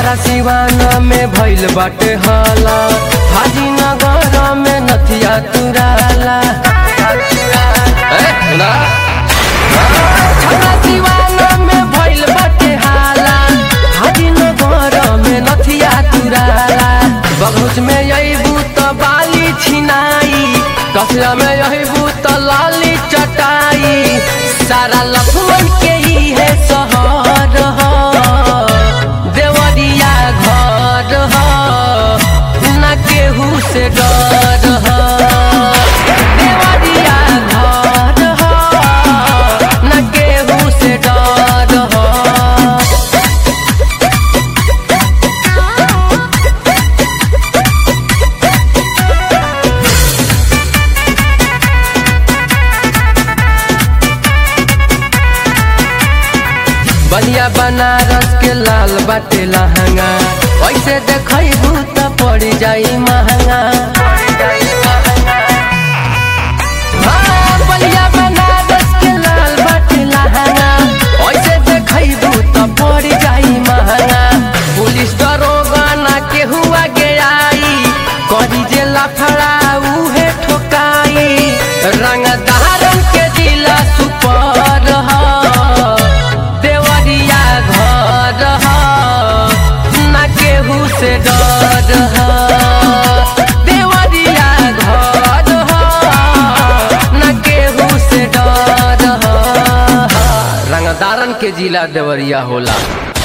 छपरा सिवाना में भइल बाटे हाला हाजी नगर में नथिया तुराला ए, ना? छपरा सिवाना में भइल बाटे हाला हाजी नगर में नथिया तुराला बगहुच में अइबू त बाली छिनाई कसिया में अइबू त लाली चटाई सारा लफुअन के ही है सहर ह देवरिया घर ह ना केहू से डर ह देवरिया घर ह ना केहू से डर ह बलिया बनारस के लाल बाटे लहंगा ऐसे देखबू त पड़ जाई महंगा हाँ, बलिया बनारस के लाल बाटे लहंगा ऐसे देखबू त पड़ जाई महंगा पुलिस दरोगा ना केहू आगे आई करी जे लफड़ा उहे ठोकाई रंगदारन के जिला सुपर ह देवरिया घर ह ना केहू से डर ह देवरिया घर ह ना केहू से डर ह रंगदारन के जिला देवरिया होला